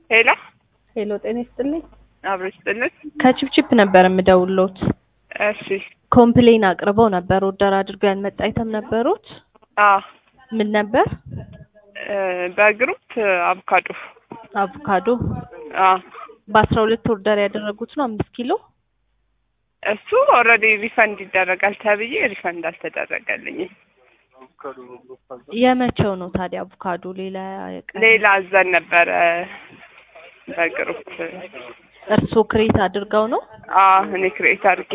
ሄሎ ሄሎ ጤና ይስጥልኝ። አብሮ ይስጥልን። ከቺፕቺፕ ነበር የምደውሎት። እሺ ኮምፕሌን አቅርበው ነበር። ኦርደር አድርገው ያልመጣ አይተም ነበሩት። አዎ ምን ነበር? እ በግሩፕ አቮካዶ አቮካዶ አዎ በአስራ ሁለት ኦርደር ያደረጉት ነው አምስት ኪሎ እሱ ኦልሬዲ ሪፈንድ ይደረጋል ተብዬ ሪፈንድ አልተደረገልኝም። የመቼው ነው ታዲያ አቮካዶ? ሌላ ቀን ሌላ አዘን ነበረ በግሩፕ እርስዎ ክሬት አድርገው ነው? አዎ እኔ ክሬት አድርጌ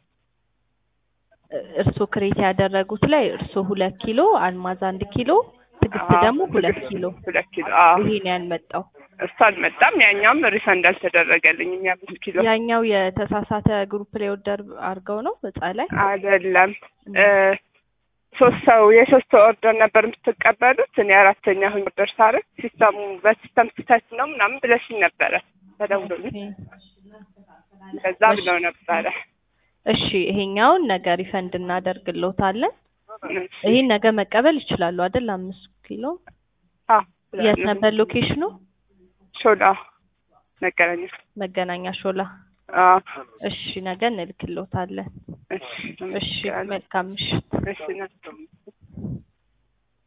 እርስዎ ክሬት ያደረጉት ላይ እርስዎ ሁለት ኪሎ፣ አልማዝ አንድ ኪሎ፣ ትዕግስት አዎ፣ ደግሞ ሁለት ትዕግስት ኪሎ። ሁለት ኪሎ አዎ ይሄ ነው ያልመጣው። እሱ አልመጣም። ያኛውም ሪፈንድ አልተደረገልኝም። የአምስት ኪሎ ያኛው የተሳሳተ ግሩፕ ላይ ኦርደር አድርገው ነው እጻ ላይ አይደለም እ ሶስት ሰው የሶስት ሰው ኦርደር ነበር የምትቀበሉት። እኔ አራተኛ ሁኝ ኦርደር ሳደርግ ሲስተሙ በሲስተም ስህተት ነው ምናምን ብለሽኝ ነበረ ተደውሎልኝ እንደዛ ብለው ነበረ። እሺ ይሄኛውን ነገ ሪፈንድ እናደርግልዎታለን። እሺ። ይሄን ነገ መቀበል ይችላሉ አይደል? አምስት ኪሎ አዎ የት ነበር ሎኬሽኑ? ሾላ መገናኛ መገናኛ ሾላ። አዎ እሺ ነገ እንልክልዎታለን። እሺ እሺ መልካም ምሽት። እሺ ናቸው